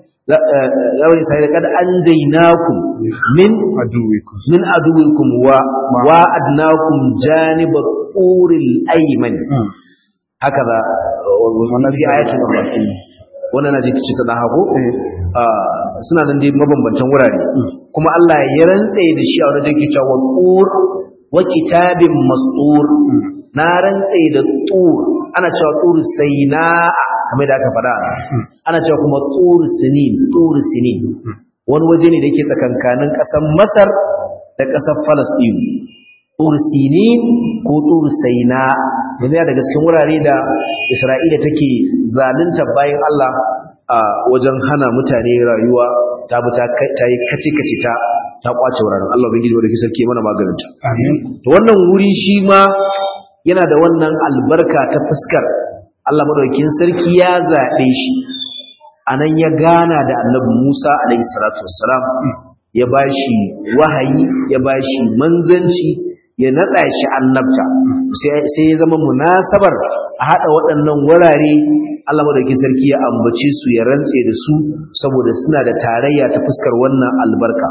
ya bani isra'ila kad anjaynakum min aduwikum min aduwikum wa wa'adnakum janiba turil ayman haka da wannan fi ayatul ukhra wannan naji kici ta daha ko suna nan dai mabambantan wurare kuma Allah ya rantse da shi a wajen yake cewa tur wa kitabin mastur na rantse da tur ana cewa tur sayna kamar da aka faɗa ana cewa kuma tur sinin tur sinin wani waje ne da yake tsakankanin ƙasar masar da ƙasar falasɗinu tursini ko tursaina yana daga cikin wurare da isra'ila take zalunta bayan allah a wajen hana mutane rayuwa ta bi ta yi kace-kace ta ta kwace wuraren allah bin gidi wadda sarki mana maganinta to wannan wuri shi ma yana da wannan albarka ta fuskar allah madaukakin sarki ya zaɓe shi anan ya gana da annabi Musa alaihi salatu wassalam ya bashi wahayi ya bashi manzanci ya nada shi annabta sai ya zama munasabar a hada waɗannan wurare Allah madaukakin sarki ya ambace su ya rantse da su saboda suna da tarayya ta fuskar wannan albarka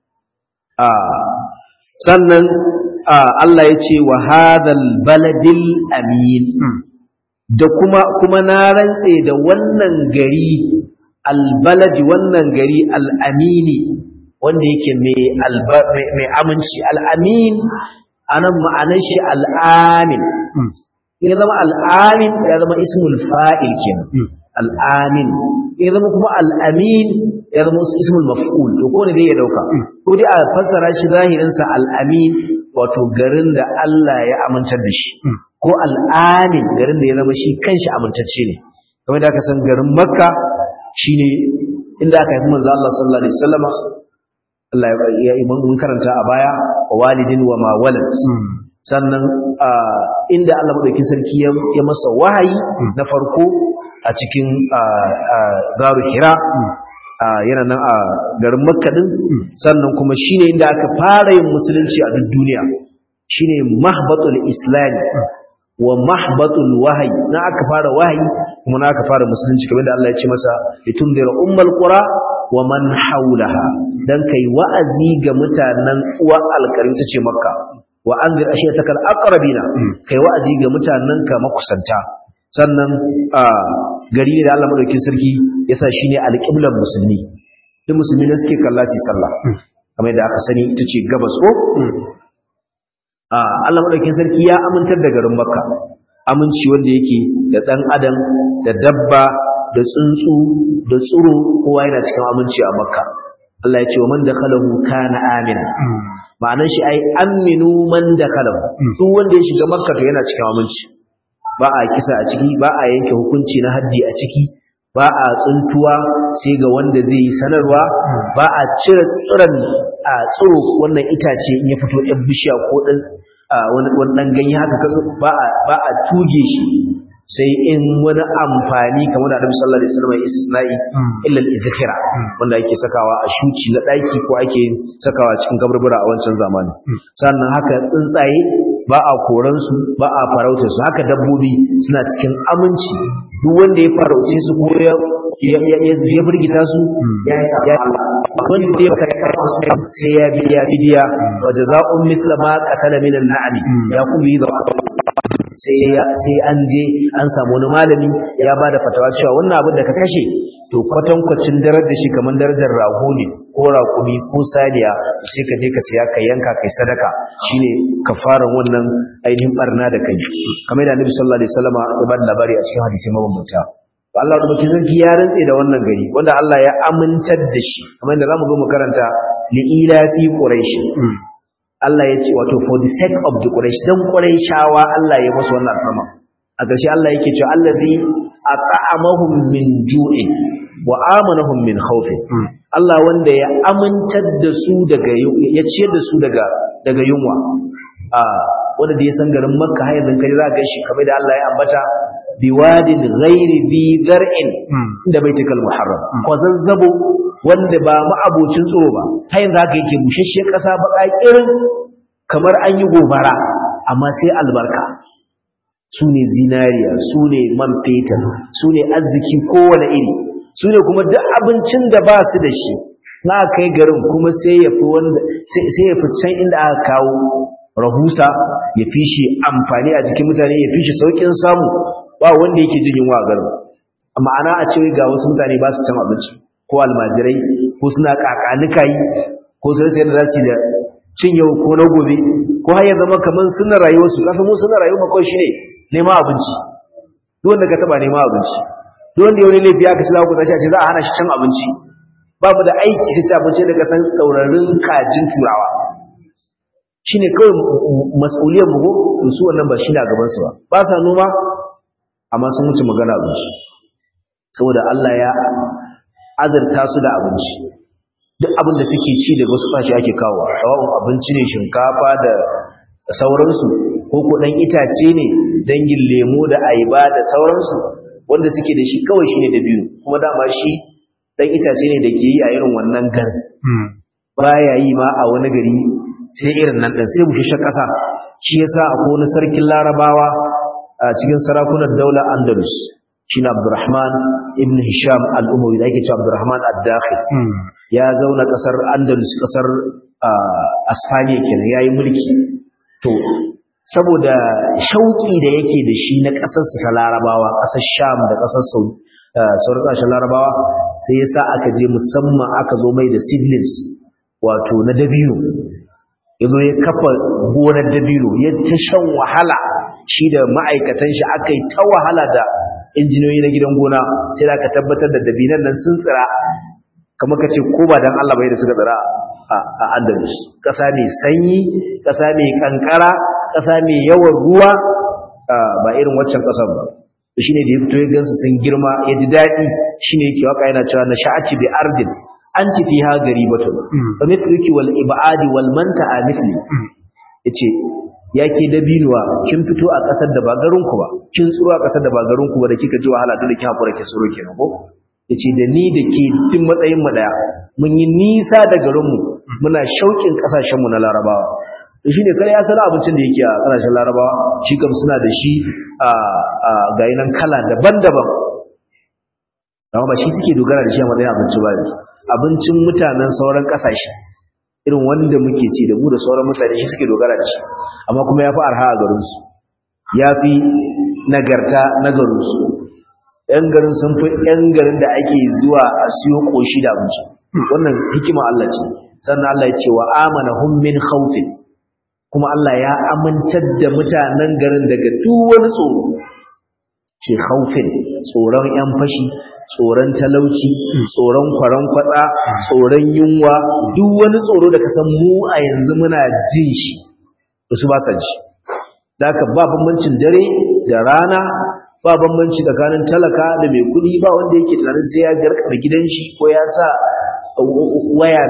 a sannan Allah ya ce wa hadal baladil amin da kuma kuma na rantse da wannan gari albaladi wannan gari al'amini wanda yake mai aminci al'amin anan ma'anar shi al'amin ya zama al'amin ya zama ismul fa'il kenan al'amin ya zama kuma al'amin ya zama ismul maf'ul to ko ne dai ya dauka ko dai a fassara shi zahirinsa al'amin wato garin da Allah ya amintar da shi ko al'amin garin da ya zama shi kanshi amintacce ne kamar da aka san garin makka shine inda aka haifi manzo Allah sallallahu alaihi wasallam Allah ya yi mun karanta a baya wa walidin wa ma walad sannan inda Allah madaukakin sarki ya masa wahayi na farko a cikin garu hira yana nan a garin makka din sannan kuma shine inda aka fara yin musulunci a duk duniya shine mahbatul islami wa mahbatul wahyi na aka fara wahayi kuma na aka fara musulunci kamar da Allah ya ce masa litundira ummal qura wa man haulaha dan kai wa'azi ga mutanen uwa alkarim tace makka wa anzir ashiyataka alaqrabina kai wa'azi ga mutanen ka makusanta sannan a gari ne da Allah madaukakin sarki yasa shine alqiblan musulmi duk musulmi ne suke kalla su sallah kamar da aka sani ita ce gabas ko Allah madaukakin sarki ya amintar da garin Makka aminci wanda yake da dan adam da dabba da tsuntsu da tsuro kowa yana cikin aminci a Makka Allah ya ce wa man dakhalahu kana amina ma'anar shi ai aminu man dakhalahu duk wanda ya shiga Makka to yana cikin aminci ba a kisa a ciki ba a yanke hukunci na haddi a ciki ba a tsuntuwa sai ga wanda zai yi sanarwa ba a cire tsiran a tsiro wannan itace in ya fito ɗan bishiya ko ɗan wani ɗan ganye haka kaso ba a tuge shi sai in wani amfani kamar da Annabi sallallahu alaihi wasallam ya istisna'i illa al-izkhira wanda ake sakawa a shuci na daki ko ake sakawa cikin kaburbura a wancan zamani sannan haka tsuntsaye ba a koran su ba a farautar su haka dabbobi suna cikin aminci duk wanda ya farauce su ko ya ya burgita su ya yi wanda ya karkata su sai ya biya bidiya wa jazaa'un mithla ma qatala min al-na'am ya kuma yi sai an je an samu wani malami ya ba da fatawa cewa wannan abin da ka kashe to kwatankwacin darajar shi kamar darajar rago ne ko raƙumi ko saniya sai ka je ka siya ka yanka kai sadaka shine kafaran wannan ainihin barna da kai kamar da Annabi sallallahu alaihi wasallam ya ba da labari a cikin hadisi mabambanta Allah da baki sarki ya rantse da wannan gari wanda Allah ya amintar da shi kamar da zamu zo mu karanta li ila fi quraish Allah ya ce wato for the sake of the Quraysh dan Qurayshawa Allah ya musu wannan alfarma a ƙarshe Allah yake cewa allazi at'amahum min ju'in wa amanahum min khawf Allah wanda ya amintar da su daga ya ciyar da su daga daga yunwa a wanda da ya san garin Makka har yanzu kai za ka shi kamar da Allah ya ambata biwadin ghairi bi zar'in inda baitul muharram ko zazzabo wanda ba ma'abocin tsoro ba har yanzu haka yake bushashe ƙasa baka irin kamar an yi gobara amma sai albarka su ne zinariya su ne man fetur su ne arziki kowane iri su ne kuma duk abincin da ba su da shi na kai garin kuma sai ya fi wanda sai ya fi can inda aka kawo rahusa ya fi shi amfani a jikin mutane ya fi shi saukin samu ba wanda yake jin yunwa a garin ma'ana a ce ga wasu mutane ba su cin abinci ko almajirai ko suna kakanikayi ko su rasa yadda za su da cin yau ko na gobe ko har ya zama kamar suna rayuwarsu kasa mu suna rayuwa kawai shi ne neman abinci duk wanda ka taba neman abinci duk wanda yau ne laifi aka ci za ku tashi a ce za a hana shi cin abinci ba mu da aiki sai ci abinci daga san ɗaurarin kajin turawa shine kawai mas'uliyar mu ko su wannan ba shi ne a gaban su ba ba sa noma amma sun wuce magana abinci saboda Allah ya azurta su da abinci duk abin da suke ci daga wasu fashi ake kawo sawa'un abinci ne shinkafa da sauransu ko ko dan itace ne dangin lemo da ayaba da sauransu wanda suke da shi kawai shine da biyu kuma dama shi dan itace ne da ke yi a irin wannan garin baya yi ma a wani gari sai irin nan din sai bushe kasa shi yasa akwai wani sarkin larabawa a cikin sarakunan daular andalus shi na abdurrahman ibn hisham al'umawi da ake cewa abdurrahman ad-dakhil ya zauna kasar andalus kasar asfaniya kenan yayi mulki to saboda shauki da yake da shi na kasar su ta larabawa kasar sham da kasar sauran kasashen larabawa sai yasa aka je musamman aka zo mai da seedlings wato na dabino yazo ya kafa gonar dabino ya ta shan wahala shi da ma'aikatan shi aka yi ta wahala da injiniyoyi na gidan gona sai da aka tabbatar da dabinan nan sun tsira kamar ka ce ko ba dan Allah bai da suka tsira a Andalus ƙasa mai sanyi ƙasa mai kankara ƙasa mai yawan ruwa ba irin waccan ƙasar ba shine da ya fito ya gansu sun girma ya ji daɗi shine yake waka yana cewa na sha'ati bi ardin anti fiha garibatun fa mithluki wal ibadi wal manta'a mithli yace yake dabinuwa kin fito a kasar da ba garin ku ba kin tsuro a kasar da ba garin ku ba da kika ji wahala dole ki hakura ki tsuro kenan ko yace da ni da ke duk matsayin mu daya mun yi nisa da garin mu muna shauƙin kasashen mu na Larabawa to shine kare ya sana abincin da yake a kasashen Larabawa shi kam suna da shi a a nan kala daban-daban amma ba shi suke dogara da shi a matsayin abinci ba abincin mutanen sauran kasashe irin wanda muke ci da mu da sauran mutane shi suke dogara da shi amma kuma ya fi arha a garinsu ya fi nagarta na garinsu ‘yan garin sun fi ‘yan garin da ake zuwa a siyo ƙoshi da abinci wannan hikima Allah ce sannan Allah ya ce wa amana hum min khawfin kuma Allah ya amintar da mutanen garin daga duk wani tsoro ce khawfin tsoron ‘yan fashi tsoron talauci tsoron kwaron kwatsa tsoron yunwa duk wani tsoro da ka san mu a yanzu muna jin shi su ba sa ji da ka ba bambancin dare da rana ba bambanci tsakanin talaka da mai kudi ba wanda yake tunanin sai ya garkar gidan shi ko ya sa waya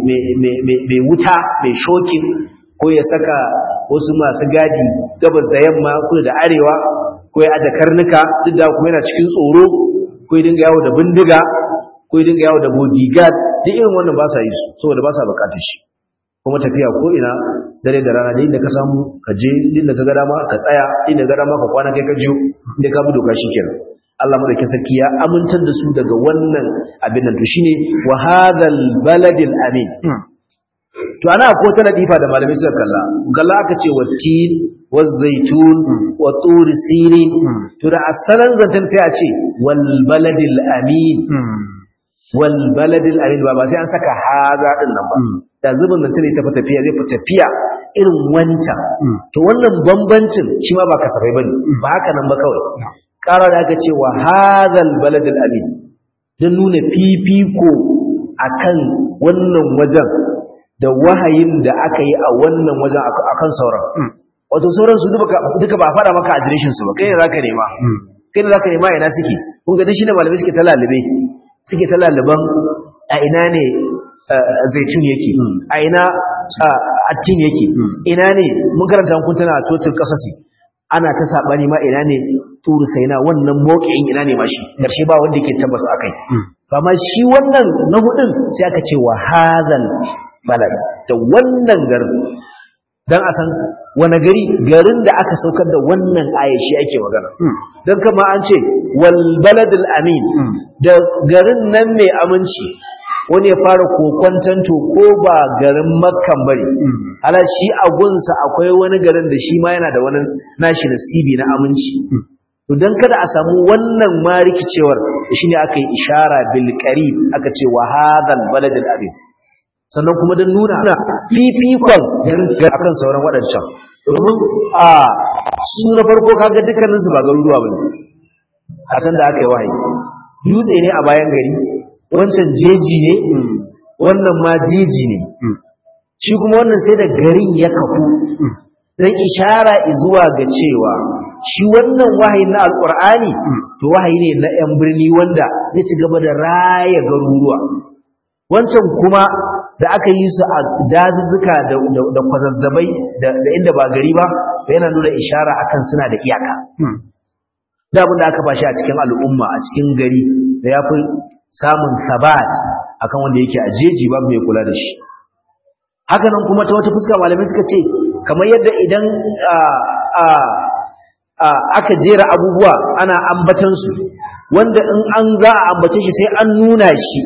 mai wuta mai shokin ko ya saka wasu masu gadi gabas da yamma kudu da arewa ko ya aje karnuka duk da kuma yana cikin tsoro ko ya dinga yawo da bindiga ko ya dinga yawo da bodyguard duk irin wannan ba sa yi su saboda ba sa bukatar shi kuma tafiya ko ina dare da rana da inda ka samu ka je inda ka ga dama ka tsaya inda ga dama ka kwana kai ka jiyo inda ka bi doka shikenan Allah madaukakin sarki ya amintar da su daga wannan abin nan to shine wa hadhal baladil amin to ana ko ta ladifa da malamai suka kalla kalla aka ce wa tin wa zaitun wa tur sirin to da asalan zantan sai a ce wal baladil amin wal baladil amin ba ba sai an saka haza din nan ba da zubin nan tare ta fi tafiya zai fi tafiya irin wancan to wannan bambancin shi ma ba kasafai bane ba haka nan ba kawai ƙara da aka ce wa hadhal baladil amin don nuna fifiko akan wannan wajen da wahayin da aka yi a wannan wajen akan sauran wato sauran su duka ba a faɗa maka adireshin su ba kai ne zaka nema kai ne zaka nema ina suke kun ga shi ne malamai suke ta lalube suke ta laluban a ina ne zaitun yake a ina attin yake ina ne mun karanta kun tana sotin kasasi ana ta sabani ma ina ne turu saina wannan mawqi'in ina ne mashi karshe ba wanda yake tabbas akai amma shi wannan na hudun sai aka ce wa hadhal balad da wannan garin dan a san wani gari garin da aka saukar da wannan aya shi ake magana dan kama an ce wal baladul amin da garin nan mai aminci wani ya fara kokwantanto ko ba garin makkan bane ala shi a gunsa akwai wani garin da shi ma yana da wani nashi nasibi na aminci to dan kada a samu wannan ma rikicewar shine aka yi ishara bil qarib aka ce wa hadal baladul amin sannan kuma don nuna fifikon akan sauran waɗancan domin a su na farko kaga dukkaninsu ba garuruwa ba ne a san da aka yi wahayi dutse ne a bayan gari wancan jeji ne wannan ma jeji ne shi kuma wannan sai da garin ya kafu don ishara zuwa ga cewa shi wannan wahayi na alkur'ani to wahayi ne na 'yan birni wanda zai ci gaba da raya garuruwa wancan kuma da aka yi su a dazuzzuka da kwazazzabai da inda ba gari ba yana nuna ishara akan suna da iyaka da abin da aka bashi a cikin al'umma a cikin gari da ya fi samun sabat akan wanda yake a jeji babu mai kula da shi hakanan kuma ta wata fuska malamai suka ce kamar yadda idan aka jera abubuwa ana ambatan su wanda in an za a ambace shi sai an nuna shi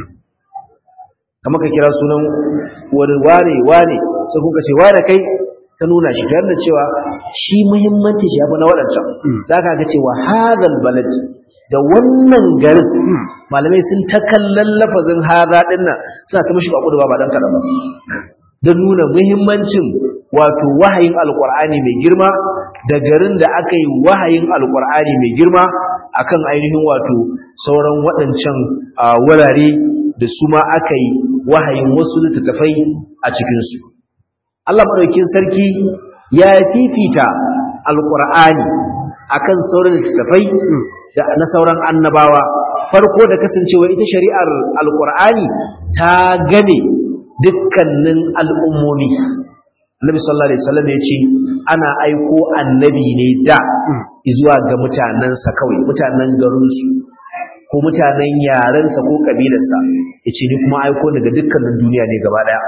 kamar ka kira sunan wani wane wane sai kuka ce wane kai ka nuna shi tare da cewa shi muhimmanci shi abu na waɗancan za ka ga cewa hazal balad da wannan garin malamai sun ta kallon lafazin haza ɗin nan suna ta mashi baƙo da ba dan kaɗan ba don nuna muhimmancin wato wahayin alƙur'ani mai girma da garin da aka yi wahayin alƙur'ani mai girma akan ainihin wato sauran waɗancan wurare da su ma aka yi wahayin wasu littattafai a cikinsu Allah maɗaukin sarki ya fifita alƙur'ani akan sauran littattafai da na sauran annabawa farko da kasancewa ita shari'ar alƙur'ani ta game dukkanin al'ummomi Annabi sallallahu alaihi wasallam ya ce ana aiko annabi ne da zuwa ga mutanensa kawai mutanen garinsu ko mutanen yarensa ko kabilarsa ya ce ni kuma aiko daga dukkanin duniya ne gaba daya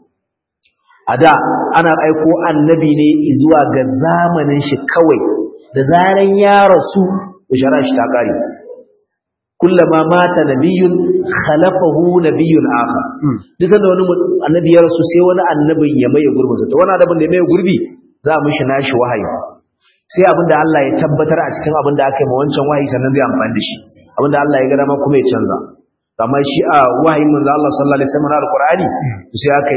a da ana aiko annabi ne zuwa ga zamanin shi kawai da zaran ya rasu bishara shi ta kare kullama mata nabiyun khalafahu nabiyyun akhar duk sanda wani annabi ya rasu sai wani annabin ya maye gurbinsa to wani annabin da ya maye gurbi za a mishi nashi wahayi sai abinda Allah ya tabbatar a cikin abinda aka yi ma wancan wahayi sannan zai amfani da shi abinda Allah ya ga dama kuma ya canza amma shi a wahayin manzo Allah sallallahu alaihi wasallam alqur'ani sai aka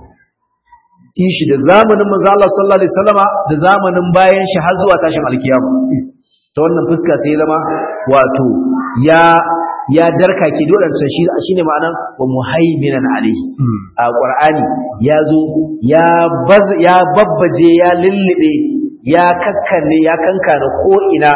yi shi da zamanin manzo Allah sallallahu alaihi wasallama da zamanin bayan shi har zuwa tashin alkiyama ta wannan fuska sai zama wato ya ya darkake dodansa shi shine ma'anan wa muhaiminan alaihi a qur'ani ya zo ya baz ya babbaje ya lullube ya kakkanne ya kankana ko ina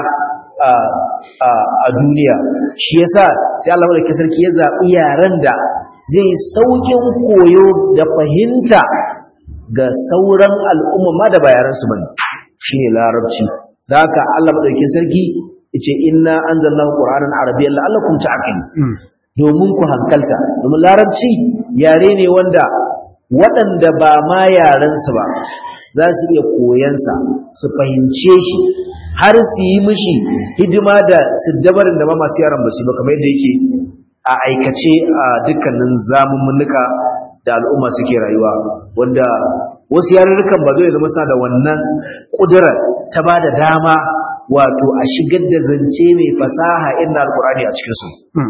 a duniya shi yasa sai Allah madaukakin sarki ya zabi yaran da zai saukin koyo da fahimta ga sauran al'umma ma da bayaran su bane shine larabci da haka Allah madaukakin sarki yace inna anzalnahu qur'anan arabiyyan la'allakum ta'qilun domin ku hankalta domin larabci yare ne wanda waɗanda ba ma yaran su ba za su iya koyansa su fahimce shi har su yi mishi hidima da siddabarin da ma masu yaran ba su ba kamar yadda yake a aikace a dukkanin zamummunuka da al'umma suke rayuwa wanda wasu yarurrukan ba zai zama suna da wannan ƙudura ta ba da dama wato a shigar da zance mai fasaha inda alkur'ani a cikinsu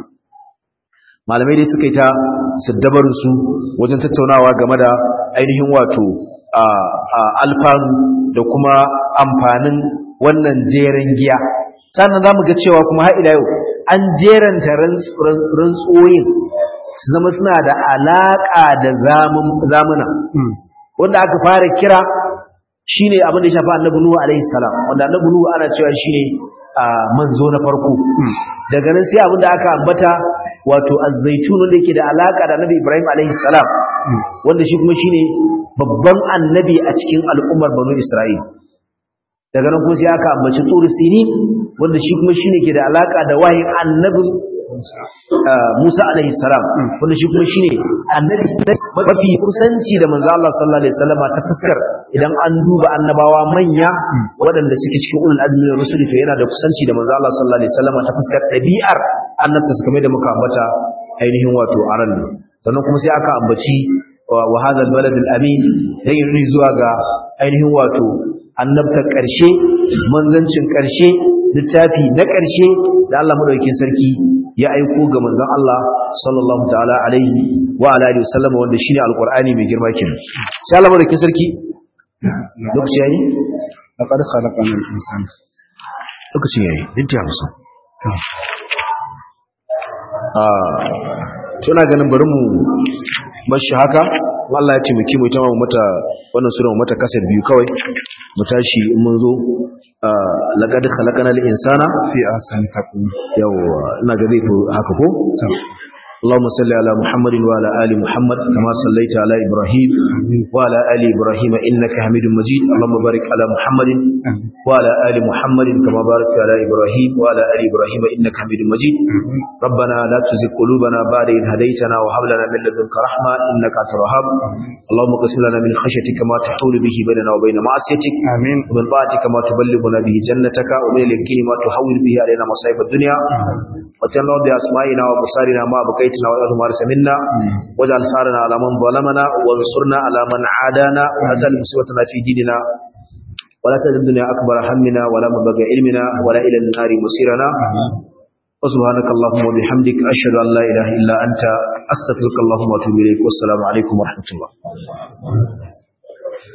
malamai dai suka yi ta siddabarinsu wajen tattaunawa game da ainihin wato alfanu da kuma amfanin wannan jeren giya sannan za mu ga cewa kuma har ila yau an jeranta rantsoyin su zama suna da alaƙa da zamuna wanda aka fara kira shine abin da ya shafi annabi nuhu alaihi salam wanda annabi nuhu ana cewa shine manzo na farko daga nan sai abin da aka ambata wato az-zaitun wanda yake da alaka da annabi ibrahim alaihi salam wanda shi kuma shine babban annabi a cikin al'ummar banu isra'il daga nan kuma sai aka ambaci turi sini wanda shi kuma shine ke da alaka da wahin annabi Musa alaihi salam wanda shi kuma shine annabi mafi kusanci da manzo Allah sallallahu alaihi wasallam ta fuskar idan an duba annabawa manya waɗanda suke cikin ulul azmi na rusuli to yana da kusanci da manzo Allah sallallahu alaihi wasallam ta fuskar ɗabi'ar annabta su kamar da muka ambata ainihin wato aran sannan kuma sai aka ambaci wa hadha albalad alamin dai yuri zuwa ga ainihin wato annabtar ƙarshe manzancin ƙarshe littafi na ƙarshe da Allah madaukakin sarki ya aiko ga manzon Allah sallallahu ta'ala alaihi wa ala alihi wasallam wanda shine alqur'ani mai girma kenan sai Allah madaukakin sarki lokaci yayi laqad khalaqana al-insana lokaci yayi dinta 50 tuna ganin bari mu bashi haka Allah ya ce muke mu ita ma mata wannan sura mu mata kasar biyu kawai mu tashi in mun zo laqad khalaqnal insana fi ahsani taqwim yawa ina ga zai fi haka ko اللهم صل على محمد وعلى آل محمد كما صليت على إبراهيم وعلى آل إبراهيم إنك حميد مجيد اللهم بارك على محمد وعلى آل محمد كما باركت على إبراهيم وعلى آل إبراهيم إنك حميد مجيد ربنا لا تزغ قلوبنا بعد إذ هديتنا وهب لنا من لدنك رحمة إنك أنت الوهاب اللهم اقسم لنا من خشيتك ما تحول به بيننا وبين معصيتك آمين ومن طاعتك ما تبلغنا به جنتك ومن اليقين ما تحول به علينا مصائب الدنيا وتنور بأسمائنا وبصارنا ما بقيتنا وإله ما منا واجعل ثارنا على من ظلمنا وانصرنا على من عادانا ولا تجعل مصيبتنا في ديننا ولا تجعل الدنيا أكبر همنا ولا مبلغ علمنا ولا إلى النار مصيرنا وسبحانك اللهم وبحمدك أشهد أن لا إله إلا أنت أستغفرك اللهم وأتوب إليك والسلام عليكم ورحمة الله